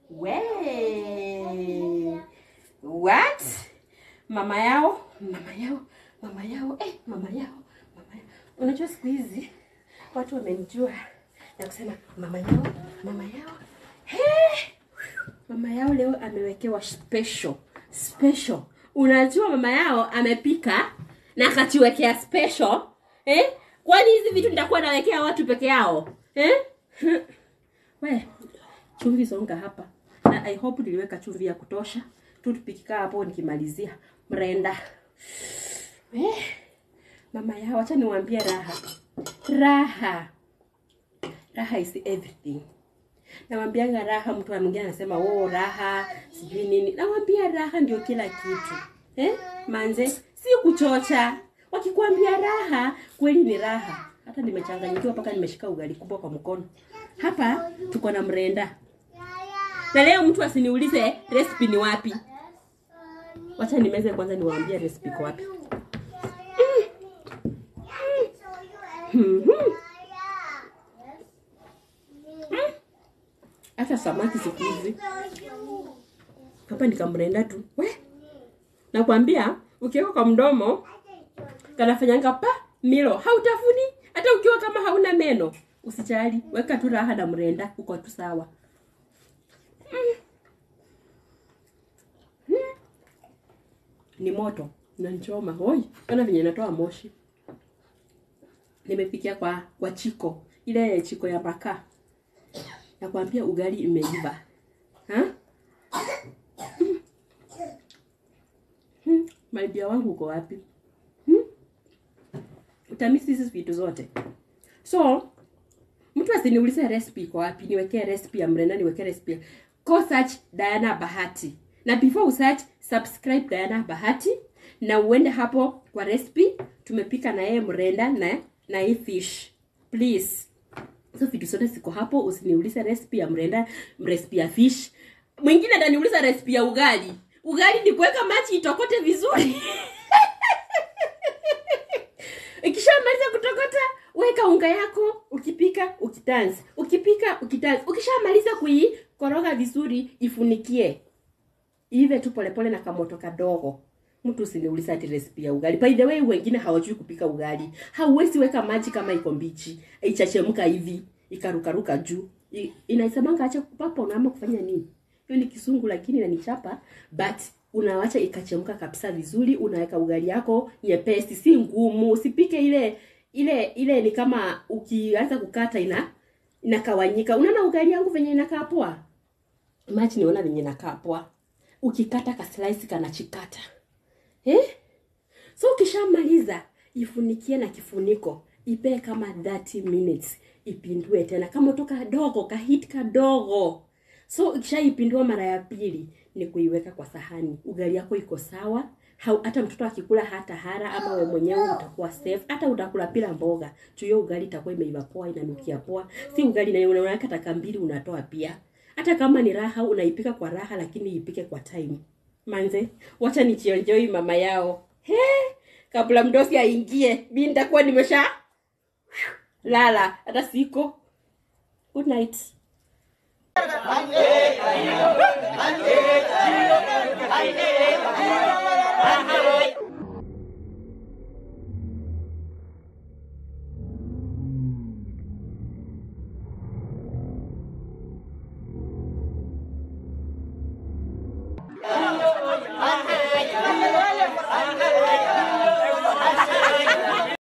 We. What? Mama yao, mama yao, mama yao, eh, mama yao, mama yao. Unajua siku hizi watu wamenijua na kusema mama yao, mama yao. Hey! Mama yao leo amewekewa special. Special. Unajua mama yao amepika na akatuwekea special. Eh? Kwani hizi vitu nitakuwa nawekea watu peke yao? Eh? We, chumvi songa hapa. Na I hope niliweka chumvi ya kutosha. Tu tupikikaa hapo nikimalizia. Mrenda. Eh? Mama yao acha niwaambie raha. Raha. Raha is everything. Nawambianga raha, mtu mwingine anasema oh, raha sijui nini. Nawambia raha ndio kila kitu eh? Manze, si kuchocha. Wakikwambia raha, kweli ni raha. Hata nimechanganyikiwa mpaka nimeshika ugali kubwa kwa mkono. Hapa tuko na mrenda, na leo mtu asiniulize recipe ni wapi. Wacha nimeze kwanza, niwaambie recipe iko wapi. Mhm. Hata samaki siku hizi hapa nikamrenda tu we, nakwambia ukiweka kwa mdomo kanafanyanga pa milo, hautafuni hata ukiwa kama hauna meno. Usijali, weka tu raha na mrenda, uko tu sawa. Mm. Mm. Ni moto nanchoma, hoi, ona venye natoa moshi. Nimepikia kwa kwa chiko ile chiko ya makaa nakwambia ugali imeiva ha? Hmm. Hmm. Malibia wangu uko wapi? Hmm? Utamisi hizi vitu zote. So mtu asiniulize recipe iko wapi, niwekee recipe ya mrenda, niwekee recipe ya go search Diana Bahati, na before usearch subscribe Diana Bahati, na uende hapo kwa recipe tumepika na yeye mrenda na na hii fish please so vitu zote ziko hapo. Usiniulize recipe ya mrenda, recipe ya fish. Mwingine ataniuliza recipe ya ugali. Ugali ni kuweka maji itokote vizuri ikishamaliza kutokota, weka unga yako, ukipika ukitanzi, ukipika ukitanzi. Ukishamaliza kuikoroga vizuri, ifunikie ive tu polepole na kamoto kadogo. Mtu usiniuliza ati recipe ya ugali. By the way, wengine hawajui kupika ugali. Hauwezi weka maji kama iko mbichi, ichachemka hivi, ikarukaruka juu. I- Inaisemanga acha kupapa unaama kufanya nini? Hiyo ni kisungu lakini inanichapa, but unawacha ikachemka kabisa vizuri, unaweka ugali yako nyepesi, si ngumu. Usipike ile ile ile ni kama ukianza kukata ina inakawanyika. Unaona ugali yangu venye inakaa poa? Imagine unaona venye inakaa poa. Ukikata ka slice kanachikata. Eh? So ukishamaliza ifunikie na kifuniko, ipee kama 30 minutes, ipindue tena kama moto kadogo, kahit kadogo. So ukishaipindua mara ya pili ni kuiweka kwa sahani. Ugali yako iko sawa. Hau, hata mtoto akikula hata hara ama wewe mwenyewe utakuwa safe. Hata utakula bila mboga. Tu hiyo ugali itakuwa imeiva poa, inanukia poa. Si ugali na unaweka taka mbili unatoa pia. Hata kama ni raha unaipika kwa raha lakini ipike kwa time. Manze, wacha nichionjoi mama yao. He, kabla mdosi aingie, mimi nitakuwa nimesha lala hata siko. Good night. Aye.